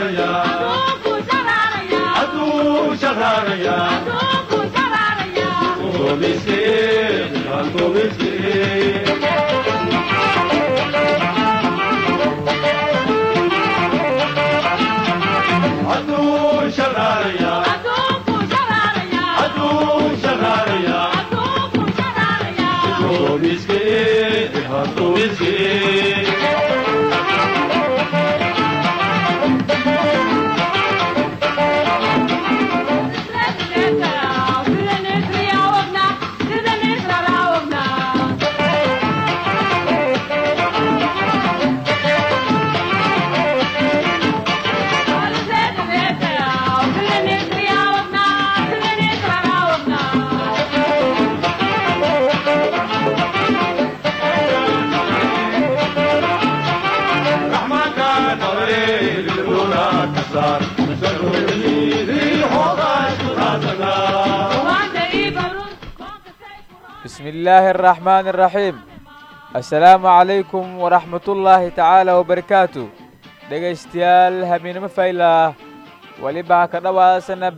bismi illaahi araxmaani araxiim assalaamu calaykum waraxmatullaahi tacaala wabarakaatu dhegaystayaal hamiinimo faylah welibaa ka dhowaasana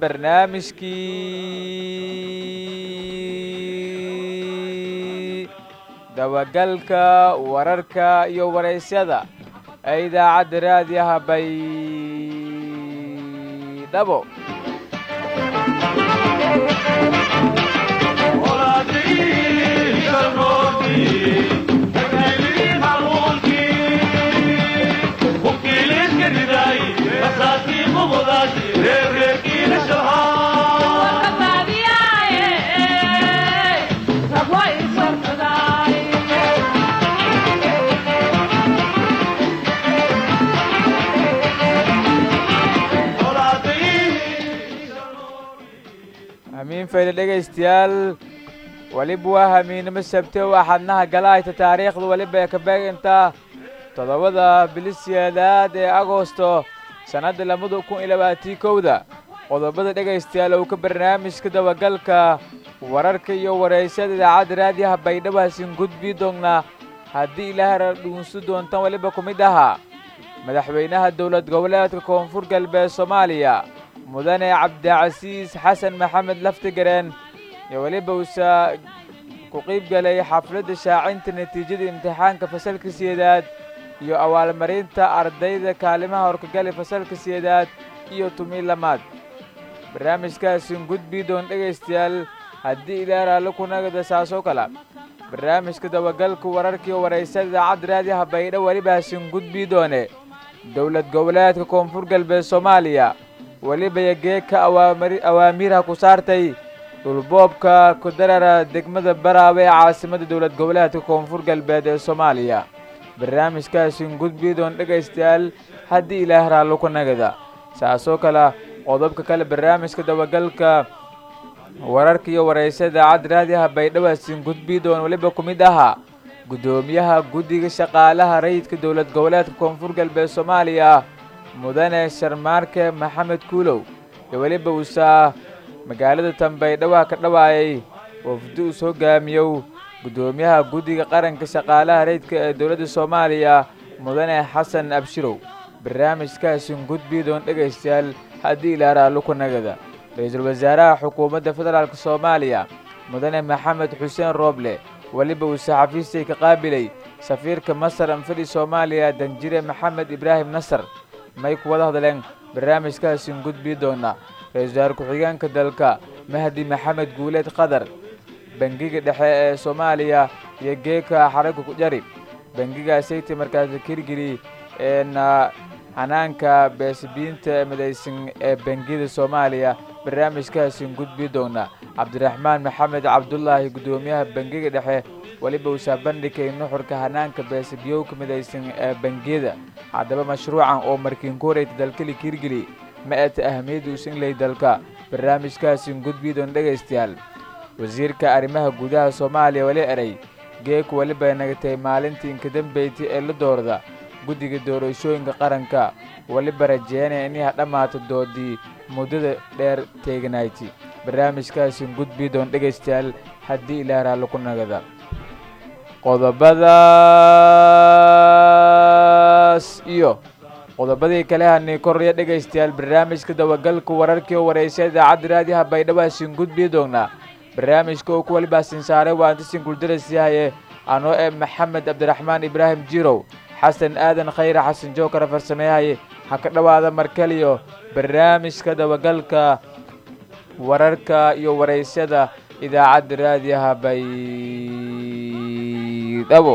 barnaamijkii dabagalka wararka iyo waraysyada ee idaacadda raadiyaha baydhabo hamiin fayle dhegaystayaal weliba waa hamiinimo sabte oo axadnaha galahayta taariikhda weliba ee ka beegantaa toddobada bilisyeedaad ee agosto sannadda labada kun iyo labaatii kowda qodobada dhegaystayaal oo ka barnaamijka dabagalka wararka iyo waraysyada idaacadda raadiyaha baydhabo hasin gudbii doonnaa haddii ilaahara dhuunsu doontan weliba ku mid ahaa madaxweynaha dowlad goboleedka koonfur galbeed soomaaliya mudane cabdicasiis xasan maxamed laftigareen iyo weliba uusa ku qiib galay xafladda shaacinta natiijada imtixaanka fasalka siyeedaad iyo abaalmarinta ardayda kaalimaha horkagali fasalka siyeedaad iyo tumii lamaad barnaamijkaasin gudbii doon dhegaystayaal haddii ilaa raalli ku nagada saasoo kala barnaamijka dabagalka wararkii waraysada idaacadda raadiyaha baydho weliba hasin gudbii doone dowlad goboleedka koonfur galbeed soomaaliya weliba yageeka awaamiirha ku saartay dhulboobka kudarara degmada baraawe ee caasimadda dowlad goboleedka koonfur galbeed ee soomaaliya barnaamijkaasin gudbii doon dhegaystayaal haddii ilaah raallo ku nagada saasoo kale qodobka kale barnaamijka dabagalka wararka iyo waraysa idaacadda raadiyaha baydhawaasin gudbii doon weliba ku mid ahaa guddoomiyaha guddiga shaqaalaha rayidka dowlad goboleedka koonfur galbeed soomaaliya mudane sharmaarke maxamed kuulow iyo weliba uusaa magaalada tanbaydhawaa ka dhawaayay wafdi uus hogaamiyow guddoomiyaha guddiga qaranka shaqaalaha rayidka ee dowladda soomaaliya mudane xasan abshirow barnaamijkaasin gudbii doon dhegaystayaal haddii ilaa raallo ku nagada ra-iisul wasaaraha xukuumadda federaalk soomaaliya mudane maxamed xuseen rooble weliba uu saxafiistay ka qaabilay safiirka masar anfadhi soomaaliya danjire maxamed ibraahim nasar may ku wada hadleen barnaamijkaasin gudbii doona ra-isul wasaare ku-xigeenka dalka mahdi maxamed guuleed qadar bangiga dhexe ee soomaaliya iyo geeka xaragga ku jari bangigaasayta markaas kirgeli eena hanaanka beesibiinta midaysan ee bangiyada soomaaliya barnaamijkaasin gudbii doona cabdiraxmaan maxamed cabdulaahi guddoomiyaha bangiga dhexe weliba uusaa bandhigay nuxurka hanaanka beesibiyowka midaysan ee bangiyada haddaba mashruucan oo markiin ku horeyta dalkali kirgeli ma eta ahamiyadda uusan dalka barnaamijkaasin gudbii doon dhegaystayaal wasiirka arrimaha gudaha soomaaliya weli eray geeku weliba nagatay maalintii inkadambeyti ee la doorda guddiga doorashooyinka qaranka weliba rajeynaya inay dhammaato doodii muddada dheer teeganayti barnaamijkaasin gudbii doon dhegaystayaal haddii ilaa raallo ku nagada qodobadaas iyo qodobadii kale hani koraya dhegaystayaal barnaamijka dabagalka wararkii oo wareysa idaacadda raadiyaha baydhabo asin gudbii doonaa barnaamijka uu ku walibaasin saaray waa antisin guldaras yahaye anoo ee maxamed cabdiraxmaan ibraahim jirow xasan aadan khayre xasan jookara farsameeyahaye ha ka dhowaada markaliyo barnaamijka dabagalka wararka iyo waraysyada idaacadda raadiyaha baydhabo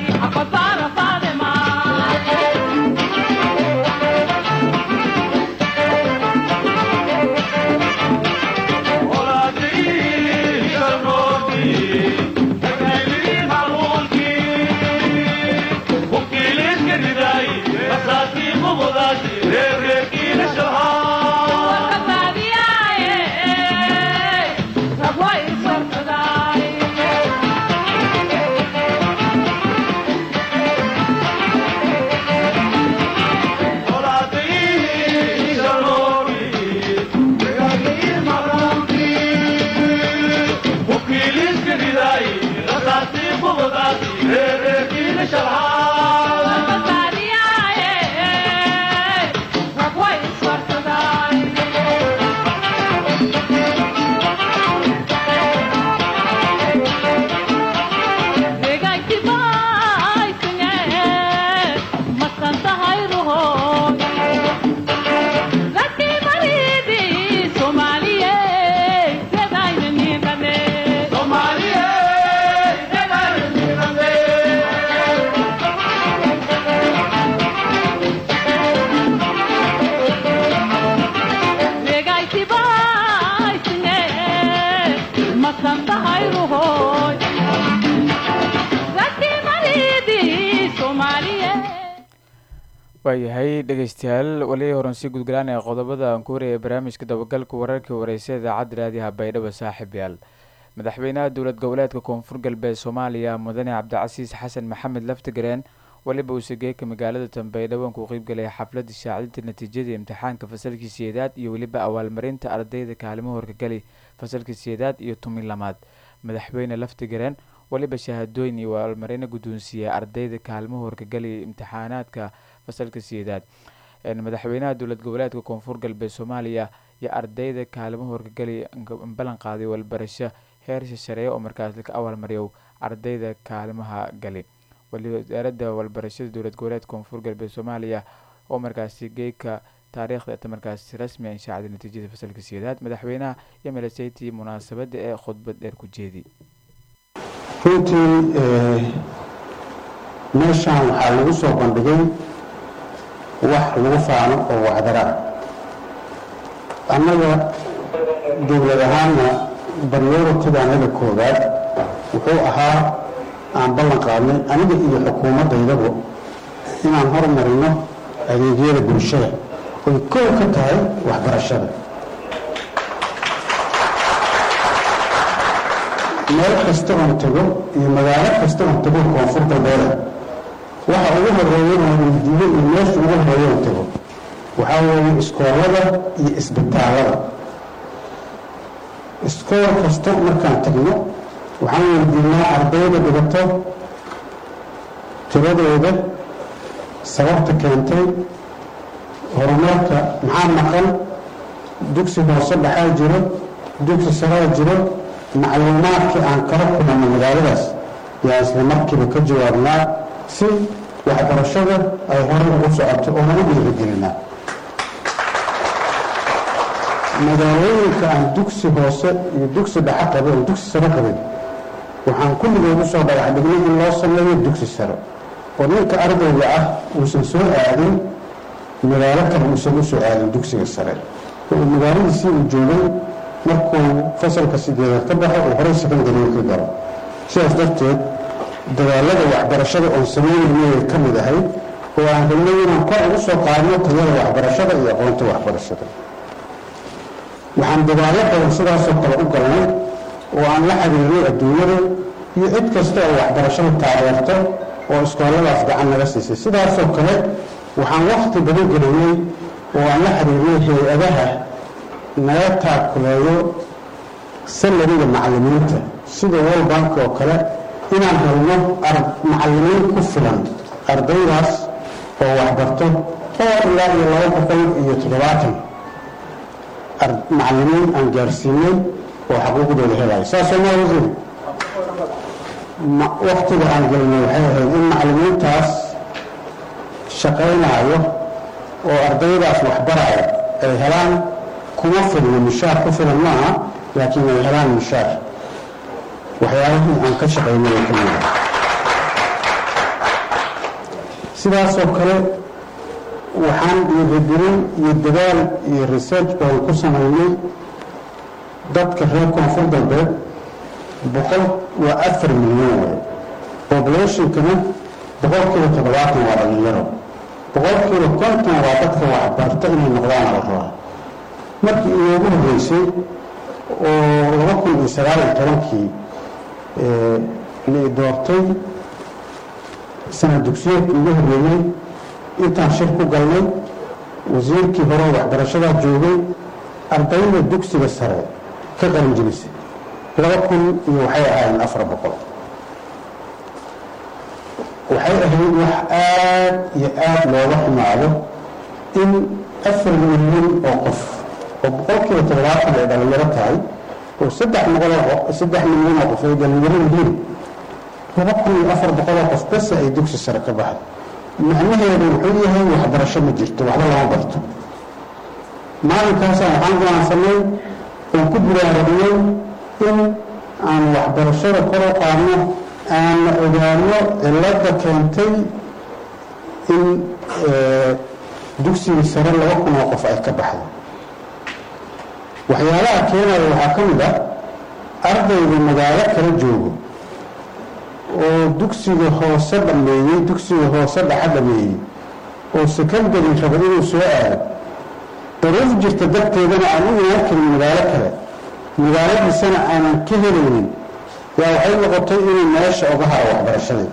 waayahay dhegaystayaal wali horan sii gudgalaanaya qodobada aan ku waraya barnaamijka dabagalka wararkii wareysa idaacadda raadiyaha baydhabo saaxib yaal madaxweynaha dowlad goboleedka koonfur galbeed soomaaliya mudane cabdicasiis xasan maxamed laftigareen weliba uu sageeka magaalada tanbaydhabo ku qeybgalaya xafladda shaacidinta natiijada imtixaanka fasalkii siyeedaad iyo weliba abaalmarinta ardayda kaalimo horkagali fasalkii siyeedaad iyo tumin lamaad madaxweyne laftigareen weliba shahaadooyin iyo abaalmarino guddoonsiiya ardayda kaalmo horkagali imtixaanaadka fasalka siyeedaad madaxweynaha dowlad goboleedka koonfur galbeed soomaaliya iyo ardayda kaalimo horkagali ballan qaaday walbarasho heersha shareeya oo markaas ka abaalmariyo ardayda kaalimaha gali waliba wasaaradda walbarashada dowlad goboleedka koonfur galbeed soomaaliya oo markaasi geeka taariikhda ta markaasi rasmi a inshaacda natiijada fasalka siyeedaad madaxweynaha iyo melaseytii munaasabadda ee khudbad dheer ku jeedi runtii meeshaan waxaa lagu soo bandhigay wax lagu faano oo wacdara ah annaga dowlad ahaanna baryoratigaanaga koowaad wuxuu ahaa aan ballan qaadnay aniga iyo xukuumaddaydaba inaan hormarino adeegyada bulshada oy kow ka tahay waxbarashada meel kasta oon tago iyo magaalo kasta oon tago koonfur galbeeda waxa ugu horeeya oo weydiiyo iyo meesha ugu horeeya oon tago waxaa weeye iskoolada iyo isbitaalada iskool kasta markaan tagno waxaan weydiinaa ardayda dhigato tiradooda sababta keentay horumarka maxaa maqan dugsi hoose dhaxaa jiro dugsi saraa jiro macluumaadkii aan kala kulanno magaaladaas yaa isla markiiba ka jawaabnaa si waxbarashada ay horay ugu socoto oona u dhiirigelinaa magaalooyinka aan dugsi hoose iyo dugsi dhaxa qabin oo dugsi sare qabin waxaan kulligood u soo dhagax dhignay in loo sameeyo dugsi sare oo ninka ardayga ah uusan soo aadin magaalo kale uusan u soo aadin dugsiga sare oo magaaladiisii uu joogay markuu fasalka sideedaad ka baxo uu horey secondary ka galo sidaas darteed dadaalada waxbarashada oon samaynayay ka mid ahay oo aan rabnay inaan kor ugu soo qaadno tayada waxbarashada iyo aqoonta waxbarashada waxaan dadaalo badan sidaasoo kale u galnay oo aan la xiriirinay adduunyada iyo cid kasta oo waxbarashada taageerto oo iskooladaas gacan naga siisay sidaasoo kale waxaan wakhti badan gelinay oo aan la xiriirinay hay-adaha naga taakuleeyo salariga macallimiinta sida world bank oo kale inaan helno macallimiin ku filan ardaydaas oo waxbarto oo ilaa iyo laba boqol iyo toddobaatan macallimiin aan gaarsiinay oo xaquuqdooda helaya saasoo maa wasiir waktiga aan gelnay waxay ahayd in macallimiintaas shaqaynaayo oo ardaydaas waxbaraayo ay helaan kuma filno mishaar ku filan maaha laakiin ay helaan mishaar waxyaabahii aan ka shaqaynay ay ka mida sidaasoo kale waxaan dhiirigelin iyo dadaal iyo research baan ku samaynay dadka reer koonfur galbeed boqol waa afar milyan way populationkana boqolkiiba toddobaatan waa dhalinyaro boqolkiiba konton waa dadka waxbarta inay noqdaana la rabaa markii inoogu horreysay oo laba kun iyo sagaal iyo tobankii la doortay sanad dugsiyeedkii ugu horreeyey intaan shir ku galnay wasiirkii hore waxbarashadaa joogay ardayda dugsiga sare ka qalinjilisay laba kun iyo waxay ahaayeen afar boqol waxay ahayd wax aad iyo aad looga xumaado in afar milyan oo qof oo boqolkiiba toddobaatan ay dhalinyaro tahay oo saddex boqoloo saddex milyan oo qof ay dhalinyaro yihiin laba kun iyo afar boqoloo qof base ay dugsi sare ka baxdo macnaheedu wuxuu yahay waxbarasho ma jirto waxba lama barto maalinkaasa waxaan go'aansanay oon ku buraarabiyey in aan waxbarashada kor u qaadno aanna ogaano cilada keentay in dugsigii sare laba kun oo qof ay ka baxdo waxyaalaha keenaya waxaa ka mid a ardayga magaalo kala joogo oo dugsiga hoose dhameeyey dugsiga hoose dhaxa dhameeyey oo secondary raba inuu soo aado daruuf jirta darteedana aan u imaan karin magaalo kale magaaladiisana aanan ka helaynin yaa waxay noqotay inuu meesha oga haro waxbarashadii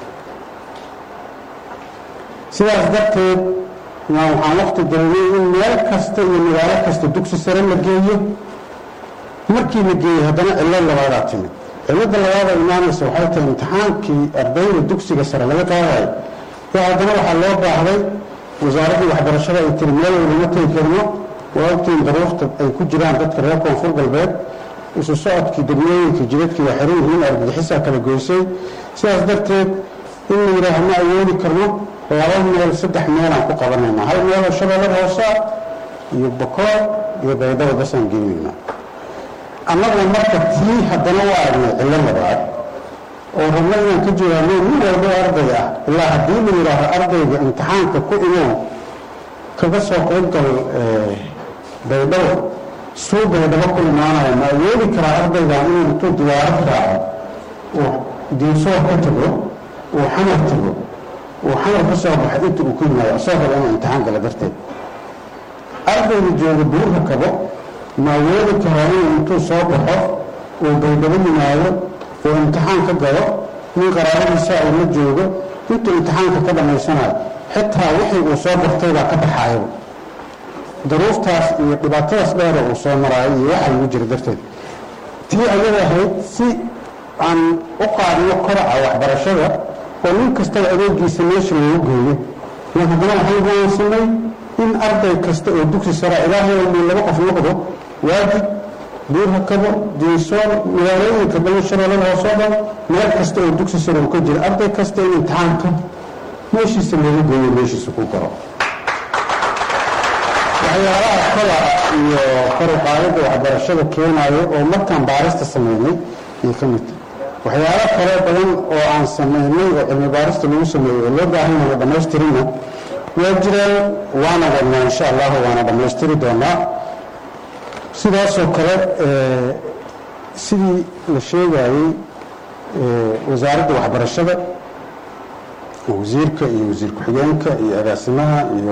sidaas darteed maa waxaan waqti dareemay in meel kasta iyo magaalo kasta dugsi sare la geeyo markii la geeyey haddana cillo labaadaa timid cilada labaada imaanaysa waxay tahay imtixaankii ardayda dugsiga sare laga qaadayo oo haddana waxaa loo baahday wasaaraddii waxbarashada ay tiri meel walbama tegi karno waa ogtiin daruurta ay ku jiraan dadka reer koonfur galbeed isu socodkii degmooyinka jidadkii waa xiran yihiin argagixisaa kala goysay sidaas darteed in la yidhaaha ma awoodi karno laba meel saddex meelaan ku qabanayna hal meeloo shabeellada hoosaa iyo bokoor iyo baydhaba basaan geynaynaa annaguna marka tii haddana u aragnay cillo labaad oo rabno inaan ka jawaabno nin walbo arday ah ilaa haddii la yidhaaho ardayga imtixaanka ku imow kaga soo qaybgal baydhabo suu baydhabo ku imaanaya ma awoodi karaa ardaygan inuu intuu diyaarad raaco uu diinsoor ka tago uu xamar tago uu xamar ka soo baxay inta uu ku yimaado asoo raba inuu imtixaan gala darteed ardayga jooga buurka kabo ma awoodi karaa inuu intuu soo baxo uu baydhabo yimaado uu imtixaan ka galo nin qaraaradiisa uu la joogo intuu imtixaanka ka dhammaysanayo xitaa wixii uu soo bartay baa ka baxaayo daruuftaas iyo dhibaatadaas dheera uu soo maraayo iyo waxa lagu jira darteed tii ayada ahayd si aan u qaadno koraca waxbarashada oo nin kastaba adeegiisa meesha loogu geeyo iyo haddana waxaan go'aansanay in arday kasta oo dugsi sara ilaahay uu laba qof noqdo waajib buurha kabo diinsoon magaalooyinka badan shabeellada hoosoo dhan meel kasta oo dugsi sare uu ka jira arday kasta in imtixaanka meeshiisa loogu geeyo meeshiisa ku galo waxyaalaha kobaca iyo kor u qaadidda waxbarashada keenaayo oo markaan baarista sameynay iyo ka mid waxyaalo kale badan oo aan sameynay oo cilmi baarista lagu sameeyey oo loo baahan yahay dhammaystirina waa jiraan waana wadnaa insha allahu waana dhammaystiri doonaa sidaasoo kale sidii la sheegayey wasaaradda waxbarashada wasiirka iyo wasiir ku-xigeenka iyo agaasimaha iyo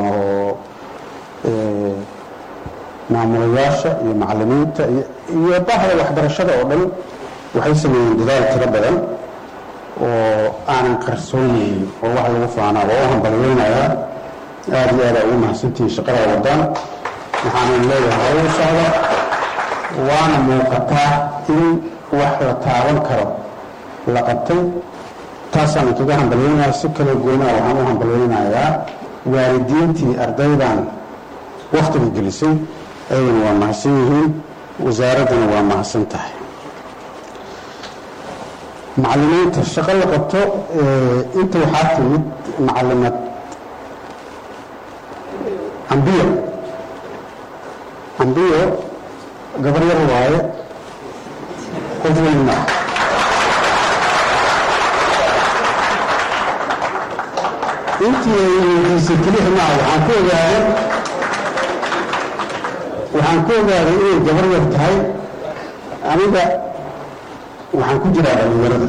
maamulayaasha iyo macalimiinta iyo bahda waxbarashada oo dhan waxay sameeyeen dadaal tiro badan oo aanan qarsoonaynin oo wax lagu faanaa waa u hambalyeynayaa aada iyo aada ugu mahadsantihiin shaqada wadaan waxaanan leeyahay u socda waana muuqataa in wax la taaban karo la qabtay taasaan kaga hambalyeynayaa si kale goynaa waxaan u hambalyeynayaa waalidiintii ardaydan wakhtiga gelisay ayagana waa mahadsan yihiin wasaaraddana waa mahadsan tahay macalimiinta shaqo la qabto inta waxaa timid macalimad ambiyo ambiyo gabar yar waaye qof weyn maaha intii ay weydiisay kelix maaha waxaan ku ogaaday waxaan ku ogaaday inay gabar yar tahay aniga waxaan ku jiraa dhalinyarada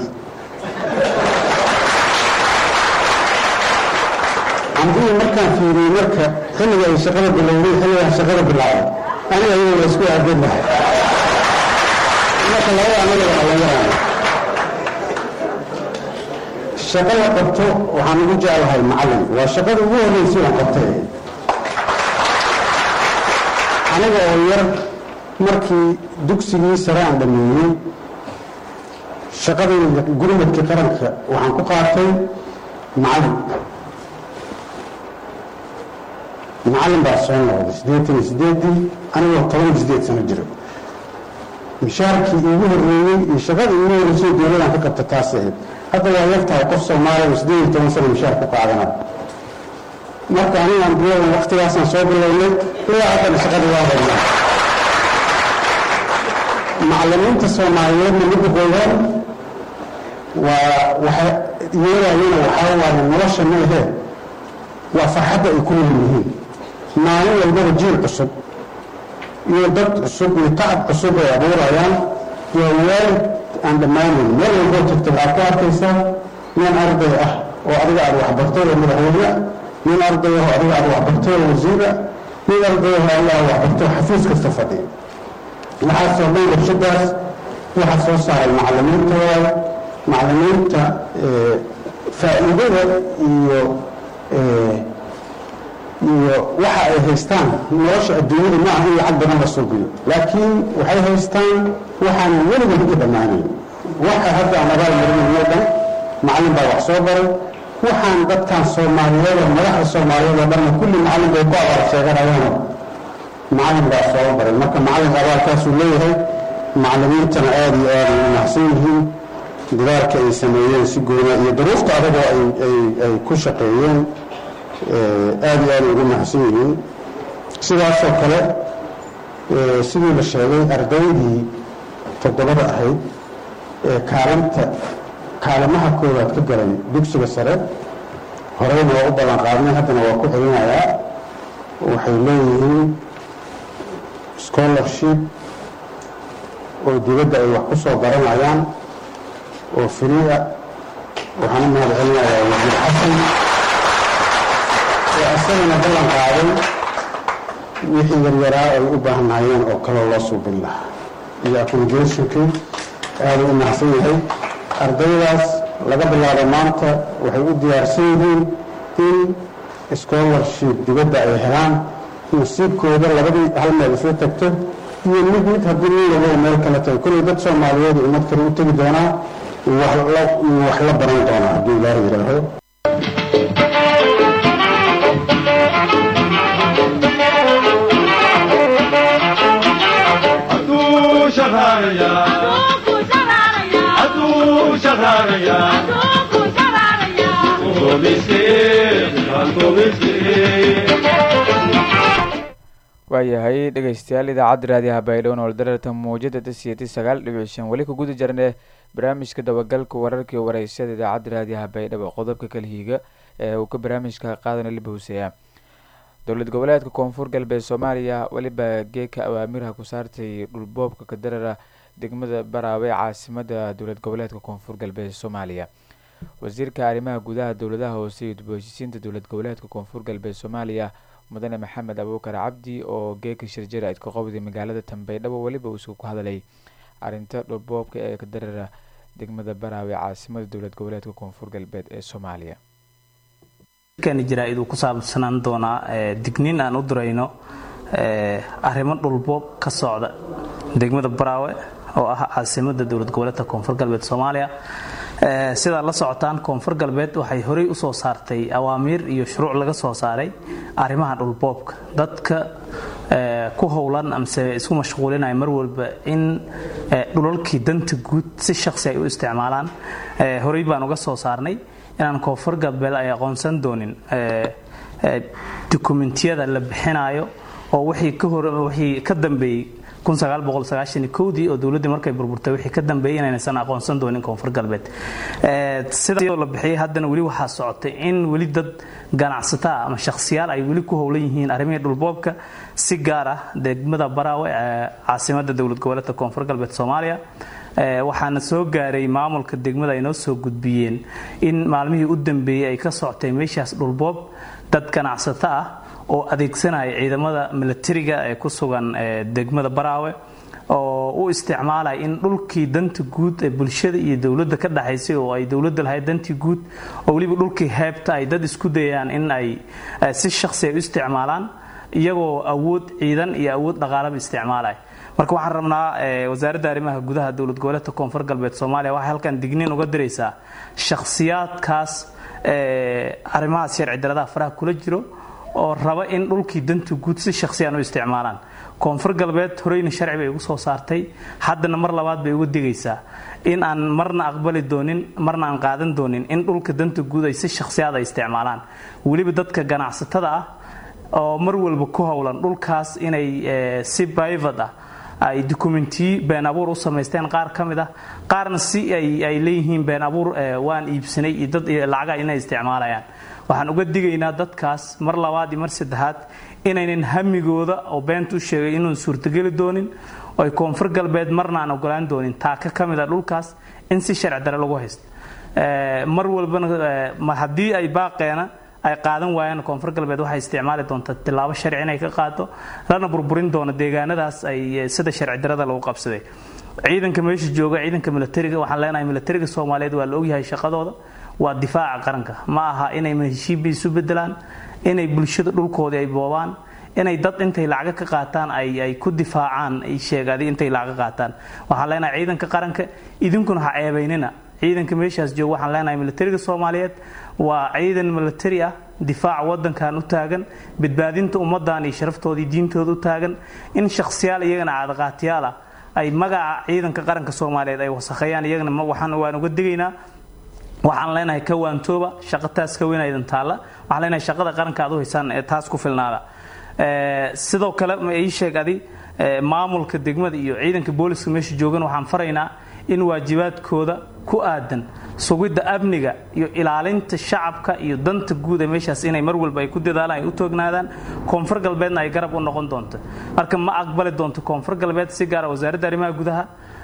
ambiyi markaan fiiriyey marka xilliga ay shaqada bilowday xilligaan shaqada bilaabay aniga iyadoo la isku aadanahay marka labada anaga dhalinyarana shaqo la qabto waxaan ugu jeclahay macallin waa shaqada ugu horreysay aan qabtay aniga oo yar markii dugsigii sare aan dhameeyey shaqadayda gurmadkii qaranka waxaan ku qaatay macallin macallin baa soo noqday siddeetan iyo siddeeddii anigoo toban iyo siddeed sano jiro mishaarkii iigu horreeyey iyo shaqadii iigu horreysay dowladaan ka qabta taas ahayd hadda waa yartahay qof soomaaliya oo siddeed iyo toban sano mishaar ku qaadana marka anigaan biladan waktigaasaan soo bilownay ilaa haddana shaqadii waa haynaa macallimiinta soomaaliyeedna midda koowaad waa waxa yeelayana waxaa waaye nolosha ma ahee waa farxadda ay ku nool yihiin maalin walbaba jiil cusub iyo dad cusub iyo tacab cusub ay abuurayaan waa waalid aan dhammaanayn meel walboo tagta waxaad ku arkaysaa nin arday ah oo adiga aad waxbartay oo madaxweyne nin arday ah oo adiga aad waxbartay oo wasiira nin arday ah oo adiga aad waxbartay oo xafiis kasta fadhiya waxaasoo dhan warshadaas waxaa soo saaray macallimiinta waaye macallimiinta faa'iidada iyo iyo waxa ay haystaan nolosha adduunyada ma aha in lacag badan la suubiyo laakiin waxay haystaan waxaanan weligood uga dhammaanayn waxa hadda aan abaal marinayno dhan macallin baa wax soo baray waxaan dadkan soomaaliyeed oo madaxda soomaaliyeed oo dhanna kulli macallin bay ku abaal sheeganayaano macallin baa soo baray marka macallinka abaalkaasuu leeyahay macallimiintana aada iyo aada u mahadsan yihiin dadaalka ay sameeyeen si goona iyo duruufta adagoo ay ku shaqeeyeen aada iyo aada ugu mahadsan yihiin sidaasoo kale sidii la sheegay ardaydii toddobada ahayd ee kaalinta kaalimaha koowaad ka galay dugsiga sare horeyna waa u ballan qaadnay haddana waa ku celinayaa waxay leeyihiin scholarship oo dibadda ay wax ku soo baranayaan oo firiia waxaan u mahad celinayaa wasiir xasan oo asagana ballan qaaday wixii yaryaraa ay u baahnaayeen oo kaloo loo suubin lahaa iyo accommodationkii aada u mahadsan yahay ardaydaas laga bilaabo maanta waxay u diyaarsan yihiin in scholarship dibadda ay helaan nasiibkooda labadii hal meel isla tagto iyo mid mid haddii nin lago meel kale tahay kullay dad soomaaliyeed ummad kale u tegi doonaa wax la baran doonaa haddii ilaaha yidhaaho waayahay dhegeystayaal idaacadda raadiyaha baydhowon oldararta muujada tasiyati sagaal dhibic shan weli kuguda jarne barnaamijka dabagalka wararkii wareysyada idaacadda raadiyaha baydhabo qodobka kalhiiga ee uu ka barnaamijka qaadana liba huseeya dowlad goboleedka koonfur galbeed soomaaliya weliba geeka awaamiraha ku saartay dhulboobka kadarara degmada baraawe caasimada dowlad goboleedka koonfur galbeed soomaaliya wasiirka arrimaha gudaha dowladaha hoose iyo dib u heshiisiinta dowlad goboleedka koonfur galbeed soomaaliya mudane maxamed abuukar cabdi oo geeka shirjira idka qobday magaalada tambaydhabo weliba uu isku hadalay arrinta dhulboobka ee kadarara degmada baraawe caasimada dowlad goboleedka koonfur galbeed ee soomaaliya kan jaraa-id uu ku saabsanaan doonaa digniin aan u dirayno arrimo dhulboob ka socda degmada baraawe oo ah caasimada dowlad goboleedka koonfur galbeed soomaaliya sidaad la socotaan koonfur galbeed waxay horey usoo saartay awaamiir iyo shuruuc laga soo saaray arrimaha dhulboobka dadka ku howlan amase isku mashquulinaya mar walba in dhulalkii danta guud si shaksi ay u isticmaalaan horey baan uga soo saarnay inaan koonfur galbeed ay aqoonsan doonin dokumentiyada la bixinayo oo wixii ka dambeeyey dii oo dowladdii markay burburtay wixii ka dambeeyey inaysan aqoonsan doonin koonfur galbeed sida la bixiyay haddana weli waxaa socotay in weli dad ganacsataa ama shakhsiyaal ay weli ku howlan yihiin arrimihii dhulboobka si gaar ah degmada baraawe ee caasimada dowlad goboleedka koonfur galbeed soomaaliya waxaana soo gaaray maamulka degmada ay noo soo gudbiyeen in maalmihii u dambeeyey ay ka socotay meeshaas dhulboob dad ganacsato ah oo adeegsanaya ciidamada milatariga ee ku sugan degmada baraawe oo u isticmaalaya in dhulkii danta guud ee bulshada iyo dowladda ka dhaxaysay oo ay dowladda lahayd dantii guud oo weliba dhulkii heebta ay dad isku dayayaan in ay si shakhsi ay u isticmaalaan iyagoo awood ciidan iyo awood dhaqaalaba isticmaalaya marka waxaan rabnaa wasaaradda arrimaha gudaha dowlad goboleedka koonfur galbeed soomaaliya waxay halkan digniin uga diraysaa shakhsiyaadkaas arrimahaas sharci daradaha faraha kula jiro oo raba in dhulkii danta guud si shakhsiyaan u isticmaalaan koonfur galbeed horeyna sharci bay ugu soo saartay haddana mar labaad bay uga digaysaa in aan marna aqbali doonin marna aan qaadan doonin in dhulka danta guud ay si shakhsiyaad ay isticmaalaan weliba dadka ganacsatada ah oo mar walba ku howlan dhulkaas inay si private ah ay dokumentiyi been abuur u samaysteen qaar ka mid ah qaarna si ay leeyihiin been abuur waan iibsanay iyo dad lacaga inay isticmaalayaan waxaan uga digaynaa dadkaas mar labaad iyo mar saddexaad inaynan hamigooda oo beenta u sheegay inuun suurtogeli doonin oo ay koonfur galbeed marna aan ogolaan doonin taaka ka mid a dhulkaas in si sharci dare lagu haysto mar walbana haddii ay baaqeena ay qaadan waayaan koonfur galbeed waxay isticmaali doontaa tilaabo sharci inay ka qaado lana burburin doono deegaanadaas ay sida sharci darada lagu qabsaday ciidanka meesha jooga ciidanka milatariga waxaan leenahay milatariga soomaaliyeed waa la ogyahay shaqadooda waa difaaca qaranka ma aha inay heshiibi isu bedelaan inay bulshada dhulkoodii ay boobaan inay dad intay lacaga ka qaataan ay ku difaacaan sheegadi intay lacaga qaataan waxaan leenahay ciidanka qaranka idinkuna ha ceebaynina ciidanka meeshaas jooga waxaan leenahay milatariga soomaaliyeed waa ciidan milatari ah difaaca wadankan u taagan badbaadinta ummadan iyo sharaftoodii diintooda u taagan in shakhsiyaal iyagana caadaqaatiyaal ah ay magaca ciidanka qaranka soomaaliyeed ay wasakheeyaan iyagana waan uga digaynaa waxaan leenahay ka waantooba shaqo taas ka weynaydan taalla waxaan leenahay shaqada qaranka aad u haysaan ee taas ku filnaada sidoo kale ma ii sheeg adi maamulka degmada iyo ciidanka booliska meesha joogan waxaan faraynaa in waajibaadkooda ku aadan sugidda amniga iyo ilaalinta shacabka iyo danta guud ee meeshaas inay mar walba ay ku dadaalaan ay u toognaadaan koonfur galbeedna ay garab u noqon doonto marka ma aqbali doonto koonfur galbeed si gaara wasaaradda arrimaha gudaha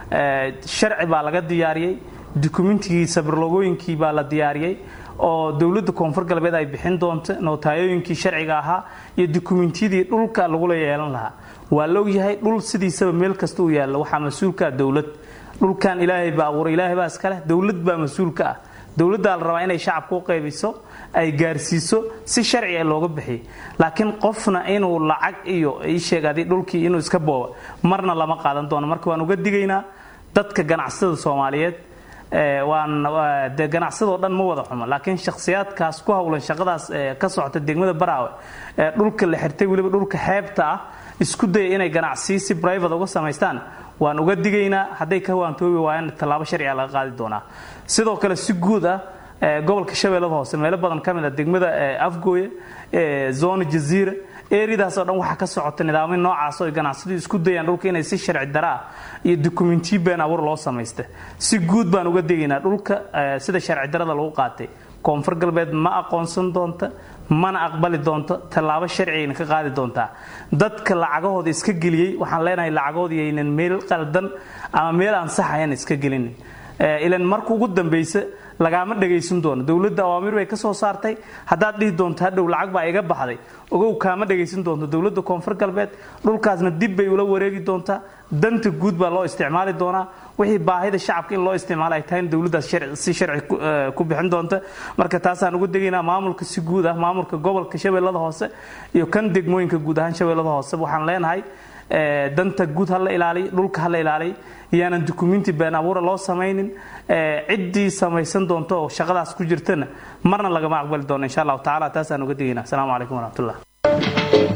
sharci baa laga diyaariyey dukumentigii sabirlogooyinkii baa la diyaariyey oo dowladda koonfur galbeed ay bixin doonto nootayooyinkii sharciga ahaa iyo dukumentiyadii dhulka lagula yeelan lahaa waa la ogyahay dhul sidiisaba meel kasta u yaalla waxaa mas-uulkaa dowlad dhulkan ilaahay baa abuuray ilaahay baa iskaleh dowlad baa mas-uulka ah dowladdaa la rabaa inay shacabka u qaybiso ay gaarsiiso si sharci a looga bixiyo laakiin qofna inuu lacag iyo isheegadi dhulkii inuu iska booba marna lama qaadan doono marka waan uga digaynaa dadka ganacsatada soomaaliyeed waan de ganacsadoo dhan ma wada xumo laakiin shakhsiyaadkaas ku howlan shaqadaas ka socota degmada baraawe ee dhulka la xirtay weliba dhulka xeebta ah isku daya inay ganacsiyo si brivate uga samaystaan waan uga digaynaa hadday ka waantoobi waayaan tallaabo sharciga laga qaadi doonaa sidoo kale si guud ah gobolka shabeellada hoose meelo badan ka mid a degmada afgooye zona jaziira eryadaas oo dhan waxaa ka socota nidaamyo noocaas oo ganacsadu isku dayaan dhulka inay si sharci dara ah iyo dukumentiyo been abuur loo samaysta si guud baan uga degaynaa dhulka sida sharci darada lagu qaatay koonfur galbeed ma aqoonsan doonta mana aqbali doonto tallaabo sharcigayna ka qaadi doontaa dadka lacagahooda iska geliyey waxaan leenahay lacagahooda yaynan meel qaldan ama meel aan sax ahayn iska gelinin ilan marka ugu dambaysa lagaama dhagaysan doono dowladda awaamiir bay ka soo saartay haddaad dhihi doonto hadhow lacag baa iga baxday ogow kaama dhagaysan doonto dowladda koonfur galbeed dhulkaasna dib bay ula wareegi doontaa danta guud baa loo isticmaali doonaa wixii baahida shacabka in loo isticmaalo ay tahay dowladdaas si sharci ku bixin doonta marka taasaan ugu degaynaa maamulka si guud ah maamulka gobolka shabeellada hoose iyo kan degmooyinka guud ahaan shabeellada hoose waxaan leenahay danta guud ha la ilaaliy dhulka ha la ilaaliy iyaanan dukumenti been abuura loo samaynin ciddii samaysan doonto oo shaqadaas ku jirtana marna lagama aqbali doono insha allahu tacala taasaan uga digayna asalaamu calaykum waraxmatullah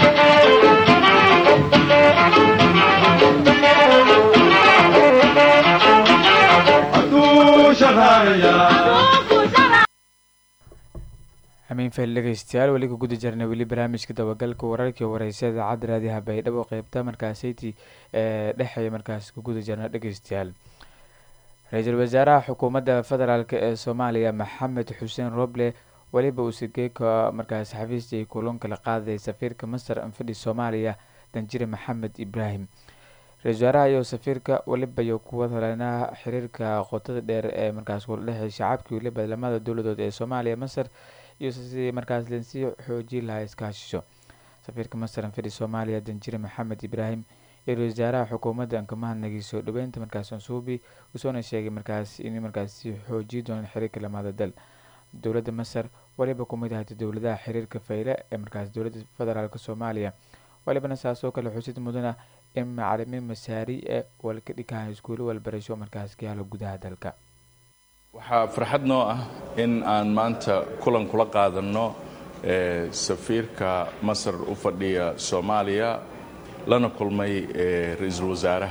amiin fail dhegeystayaal weli ku guda jirnay weli barnaamijka dabagalka wararkii wareysa idaacadda raadiyaha baydhabo qeybta markaasayti ee dhexeeya markaas ku guda jirna dhegeystayaal ra-iisul wasaaraha xukuumadda federaalk ee soomaaliya maxamed xuseen roble weliba uu sigeeka markaas xafiistii kulan kala qaaday safiirka masar anfidhi soomaaliya danjire maxamed ibraahim ra-isul wasaaraha iyo safiirka weliba iyo kuwa holenaha xiriirka qotada dheer ee markaas kula dhexey shacabkii weliba lamada dowladood ee soomaaliya masar iyo sidii markaas lensii xoojin lahaa iskaashisho safiirka masar anfidhi soomaaliya danjire maxamed ibraahim iyo ra-isul wasaaraha xukuumadda ankamahadnagii soo dhaweynta markaas ansuubi usoona sheegay markaas in markaasi xoojiyi doonaan xiriirka lamada dal dowladda masar waliba kumid ahayta dowladaha xiriirka fayle ee markaas dowladda federaalk soomaaliya walibana saasoo kale xusid mudana in macalimiin masaari e walka dhikaha iskuulo walbarasho markaas ka yaalo gudaha dalka waxaa farxad noo ah in aan maanta kulan kula qaadanno safiirka masar u fadhiya soomaaliya lana kulmay ra-iisul wasaaraha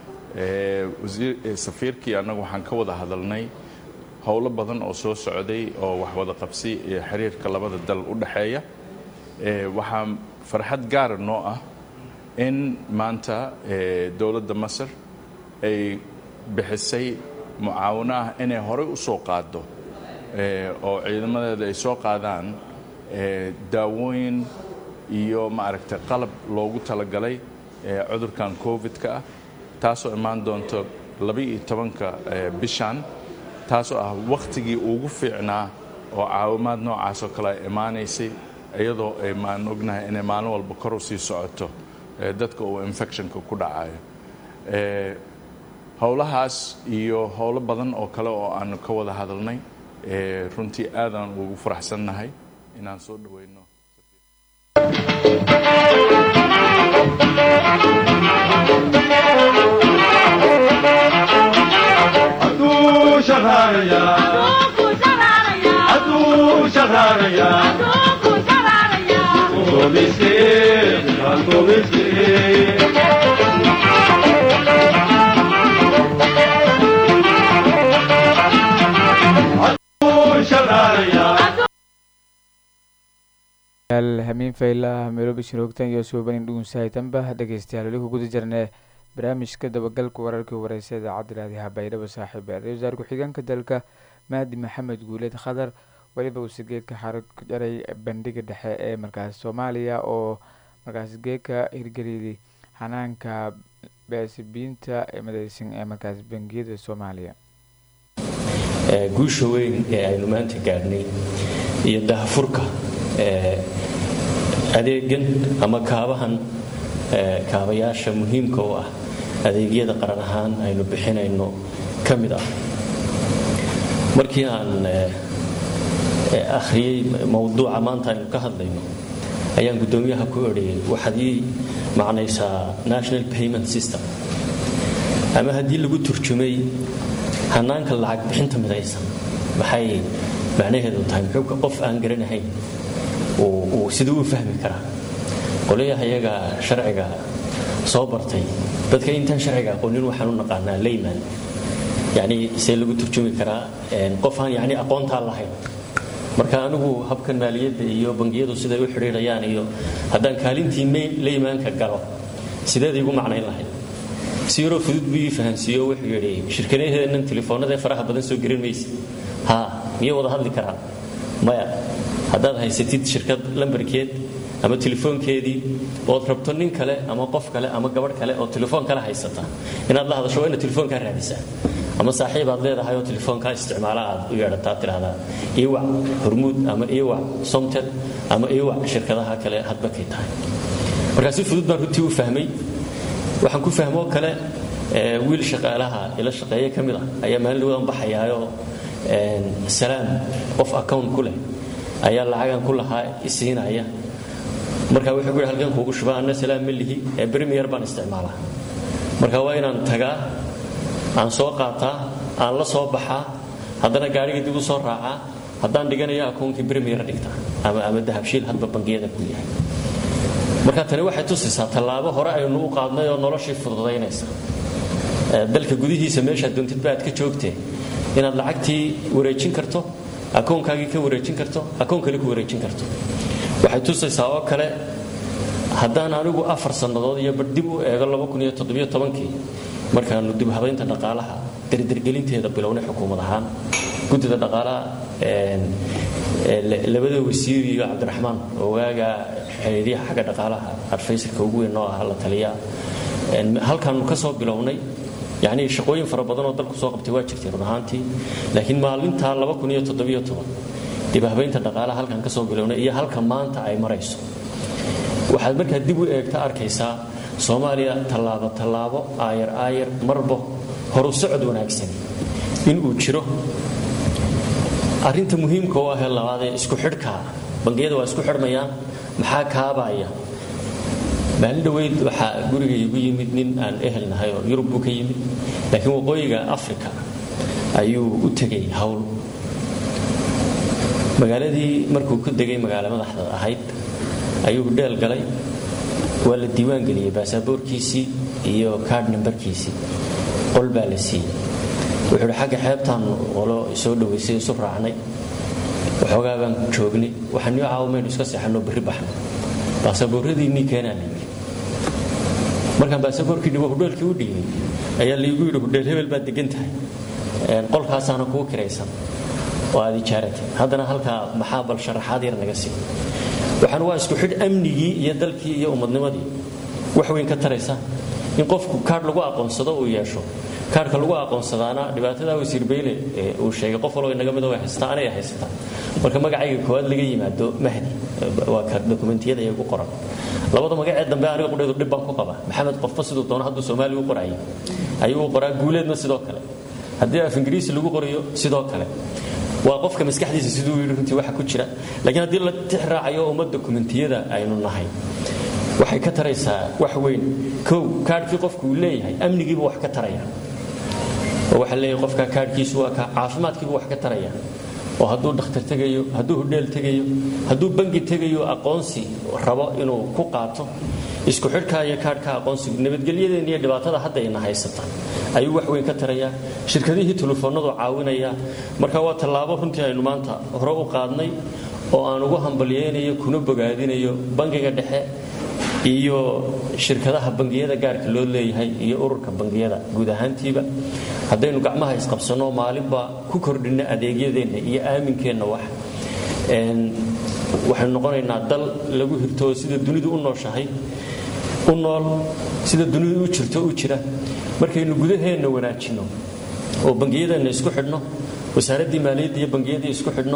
safiirkii annagu waxaan ka wada hadalnay howlo badan oo soo socday oo wax wada qabsi iyo xiriirka labada dal u dhexeeya waxaa farxad gaara noo ah in maanta dowladda masar ay bixisay mucaawano ah inay horey u soo qaaddo oo ciidamadeeda ay soo qaadaan daawooyin iyo maaragtay qalab loogu talagalay cudurkan covid-ka ah taasoo imaan doonto laba-iyo tobanka bishan taasoo ah wakhtigii ugu fiicnaa oo caawimaad noocaasoo kale ay imaanaysay iyadoo maan ognahay inay maalin walba kor u sii socoto dadka uu infectionka ku dhacayo howlahaas iyo howlo badan oo kale oo aanu ka wada hadalnay runtii aadaan ugu faraxsannahay inaan soo dhaweyno hamiin fayla meelobi shinoogtan iyo suubanin dhuunsahaytanba dhegeystayaal weli ku guda jirnee barnaamijka dabagalka wararkii wareysa idaacadda raadiyaha baydhabo saaxiib ra-isul wasaar ku-xigeenka dalka mahdi maxamed guuleed khadar weliba uu sigeedka xarag jaray bandhiga dhexe ee markaas soomaaliya oo markaas geedka hirgeliyay xanaanka baasibiinta ee madeysan ee markaas bangiyada soomaaliya guusha weyn ee aynu maanta gaadhnay iyo dahafurka adeegan ama kaabahan kaabayaasha muhiimka u ah adeegyada qaran ahaan aynu bixinayno ka mid ah markii aan akhriyey mowduuca maanta aynu ka hadlayno ayaan guddoomiyaha ku odhayay waxaad ii macnaysaa national payment system ama haddii lagu turjumay hanaanka lacag bixinta midaysan maxay macnaheedu tahay muxuuka qof aan garanahayn uu siduu u fahmi karaa qolyaha iyaga sharciga soo bartay dadka intaan sharciga aqoonin waxaan u naqaanaa layman yani see lagu turjumi karaa qof aan yani aqoontaa lahayn marka anigu habkan maaliyadda iyo bangiyadu siday u xidhiidhayaan iyo haddaan kaalintii laymaanka galo sideed igu macnayn lahayd si yaroo fudud buu ii fahansiiyo wuxuu yidhi shirkadaheennan telefoonnadae faraha badan soo gerin maysa ha miyay wada hadli karaan maya haddaad haysatid shirkad lambarkeed ama telefoonkeedii ood rabto nin kale ama qof kale ama gabadh kale oo telefoon kale haysata inaad la hadasho waa inaad telefoonkaa raadisaa ama saaxiib aad leedahay oo telefoonkaa isticmaala aad u yeedhataa tidhahdaa iwac hormuud ama iwac somted ama iwac shirkadaha kale hadba kay tahay markaa si fudud baan runtii u fahmay waxaan ku fahmoo kale wiil shaqaalaha ila shaqeeye ka mid ah ayaa maalin dhawadan baxayaayoo salaam qof account ku leh ayaa lacagan ku lahaa isiinaya marka wuxuu guhi halkan kuugu shubaa anna salaam ma lihi ee premier baan isticmaalaa marka waa inaan tagaa aan soo qaataa aan la soo baxaa haddana gaariga dib u soo raacaa haddaan dhiganayo akoonkii premier dhigtaa ama ama dahabshiil hadba bangiyada ku yahay marka tani waxay tusaysaa tallaabo hore aynu u qaadnay oo noloshii fududaynaysa dalka gudihiisa meeshaad doontidba aad ka joogtee inaad lacagtii wareejin karto akoonkaagii ka wareejin karto akoon kale ku wareejin karto waxay tusaysaa oo kale haddaan anigu afar sannadood iyo bar dib u eego kii markaanu dib habaynta dhaqaalaha dardargelinteeda bilownay xukuumad ahaan guddida dhaqaalaha labada wasiir iyo cabdiraxmaan ogaaga xiriiryaha xagga dhaqaalaha adfaysarka ugu weyn oo ah la taliyaa halkaanu ka soo bilownay yacnii shaqooyin fara badan oo dalku soo qabtay waa jirtay run ahaantii laakiin maalintaa dib habaynta dhaqaalaha halkan ka soo bilownay iyo halka maanta ay marayso waxaad markaa dib u eegta arkaysaa soomaaliya tallaabo tallaabo aayar aayar marba horu socod wanaagsan inuu jiro arrinta muhiimka u ahee labaadee isku xidhkaa bangiyada waa isku xidhmayaan maxaa kaabaya maalin dhoweyd waxaa guriga igu yimid nin aan ehel nahay oo yurub buu ka yimid laakiin waqooyiga africa ayuu u tegay hawl magaaladii markuu ku degay magaalo madaxda ahayd ayuu dheel galay waa la diiwaan geliyey baasaboorkiisii iyo kaadh nambarkiisii qol baa la siiyey wuxuu hi xagga xeebtaan qolo soo dhowaysay isu raacnay waxoogaa baan joognay waxaan nio caawamaynu iska seexanoo berri baxno baasaboorradiinnii keenaa la yidhi markaan baasaboorkii dhibo hudheelkii u dhiibay ayaa laygu yidhi hudheel hebel baad degan tahay qolkaasaana kuu kiraysan oo aad ijaaratay haddana halkaa maxaa bal sharaxaad yar naga sii waxaan waa isku xidh amnigii iyo dalkii iyo ummadnimadii wax weyn ka taraysa in qofku kaadh lagu aqoonsado uu yeesho kaadhka lagu aqoonsadaana dhibaatada wasiir bayle uu sheegay qof walba inaga mid way haysataa anay haysataa marka magacayga koowaad laga yimaado mahdi waa ka dokumentiyada ee ugu qoran labada magacee dambe aniga qudheedu dhib baan ku qaba maxamed qofba siduu doono hadduu soomaaliya u qorayay ayuu u qoraa guuleedna sidoo kale haddii af ingiriisi lagu qorayo sidoo kale waa qofka maskaxdiisa siduu yidhi runtii waxa ku jira laakiin haddii la tix raacayo umma dokumentiyada aynu nahay waxay ka taraysaa wax weyn kow kaadhkii qofku uu leeyahay amnigiibu wax ka taraya oo waxaa leeyahay qofka kaadhkiisu waa ka caafimaadkiibu wax ka taraya oo hadduu dhakhtar tegayo hadduu hudheel tegayo hadduu bangi tegayo aqoonsi rabo inuu ku qaato isku xidhkaa iyo kaadhka aqoonsigu nabadgelyadeenna iyo dhibaatada hadda ina haysata ayuu wax weyn ka tarayaa shirkadihii telefoonnadu caawinaya marka waa tallaabo runtii aynu maanta hore u qaadnay oo aan ugu hambalyeynayo kuna bogaadinayo bangiga dhexe iyo shirkadaha bangiyada gaarka loo leeyahay iyo ururka bangiyada guud ahaantiiba haddaynu gacmaha isqabsanno maalinba ku kordhinno adeegyadeenna iyo aaminkeenna wax waxaynu noqonaynaa dal lagu hirto oo sida dunidu u nooshahay u nool sida dunidu u jirto u jira markaynu gudaheenna wanaajinno oo bangiyadeenna isku xidhno wasaaraddii maaliyadda iyo bangiyadii isku xidhno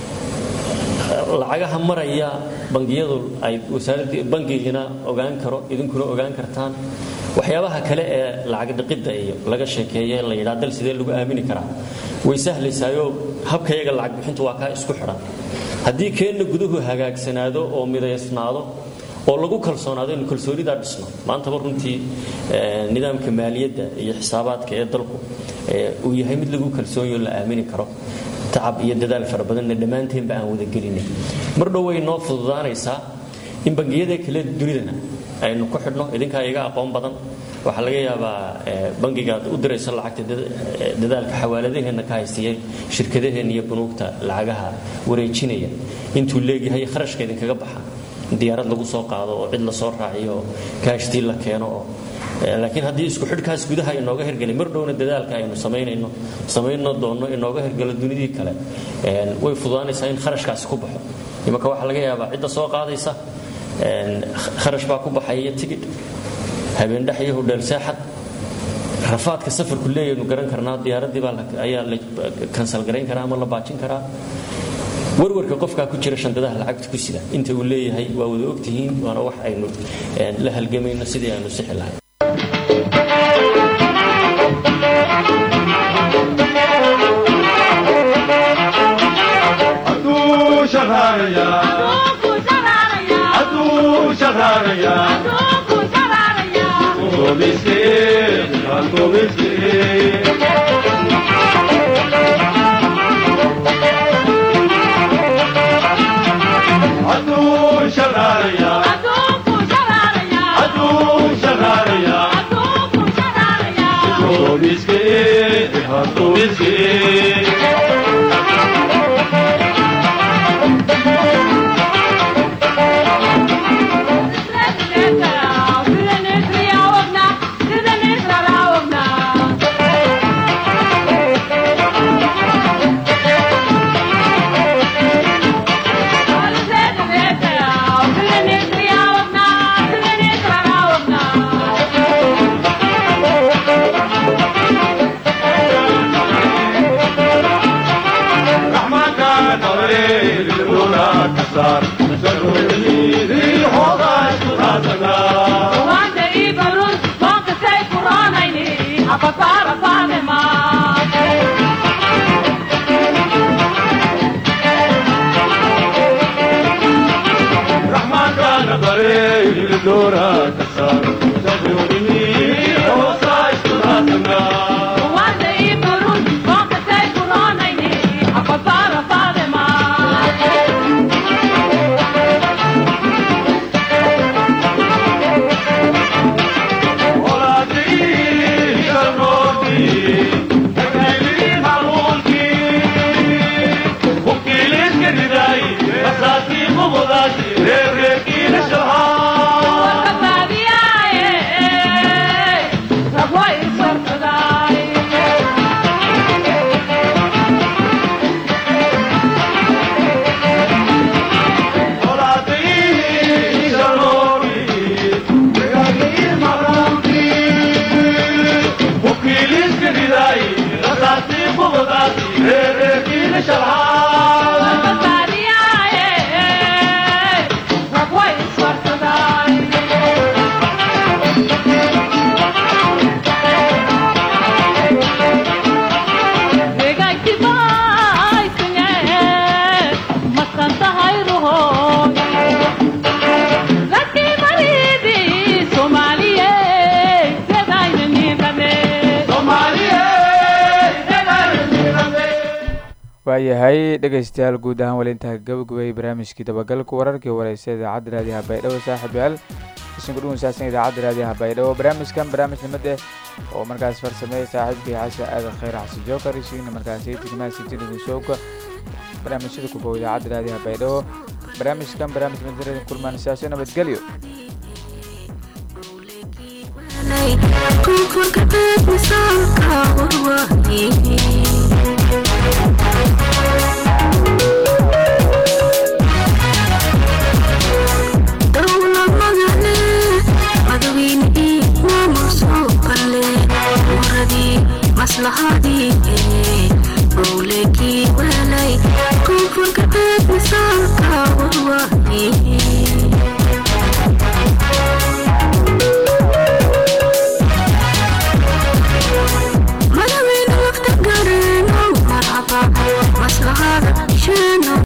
lacagaha maraya bangiyadu ay wasaaradii bangigina ogaan karo idinkuna ogaan kartaan waxyaabaha kale ee lacag dhiqidda iyo laga sheekeeye la yidhaa dal sidee lagu aamini karaa way sahlaysaayoo habkayaga lacag bixintu waa kaa isku xidhan haddii keenna guduhu hagaagsanaado oo midaysnaado oo lagu kalsoonaado inu kalsoonidaa dhisno maantaba runtii nidaamka maaliyadda iyo xisaabaadka ee dalku uu yahay mid lagu kalsoonyo la aamini karo tacab iyo dadaal fara badanna dhammaanteenba aan wadagelinay mar dhow way noo fududaanaysaa in bangiyada kale dunidana aynu ku xidhno idinkaa iga aqoon badan waxaa laga yaabaa bangigaad u dirayso lacagta dadaalka xawaaladaheenna ka haystayay shirkadaheenna iyo bunuugta lacagaha wareejinaya intuu leegyahay kharashka idinkaga baxa diyaarad lagu soo qaado oo cid la soo raaciyo oo kaashtii la keeno oo laakiin haddii isku xidhkaas gudaha inooga hergelay mar dhowna dadaalka aynu samaynayno samayno doonno inooga hergelo dunidii kale way fududaanaysaa in kharashkaasi ku baxo imanka waxaa laga yaabaa cidda soo qaadaysa kharash baa ku baxaya tigidh habeendhex iyo hudheel seexad rafaadka safarku leeyaynu garan karnaa diyaaraddii baa ayaa la kansal garayn karaa ama la baajin karaa warwarka qofkaa ku jira shandadaha lacagta ku sida inta uu leeyahay waa wada ogtihiin waana wax aynu la halgamayno sidii aynu sixi lahay Adu waayahay dhegaystayaal guud ahaan wali intaa gabagabeeyey barnaamijkii dabagalka wararkii wareysa idaacadda raadiyaha baydhabo saaxiibyaal isin kudhugun saabsan idaacadda raadiyaha baydhabo barnaamijkan barnaamij nimad eh oo markaas farsameeyey saaxiibkii xasan aadan khayr xasan jookar isiina markaas timaasitinigusooga barnaamijyada kubow idaacadda raadiyaha baydhabo barnaamijkan barnaamij nimadradin kulmaan siyaasyo nabadgelyo maslahadii bowlekii welay koonfurka beed misaalka warwaayey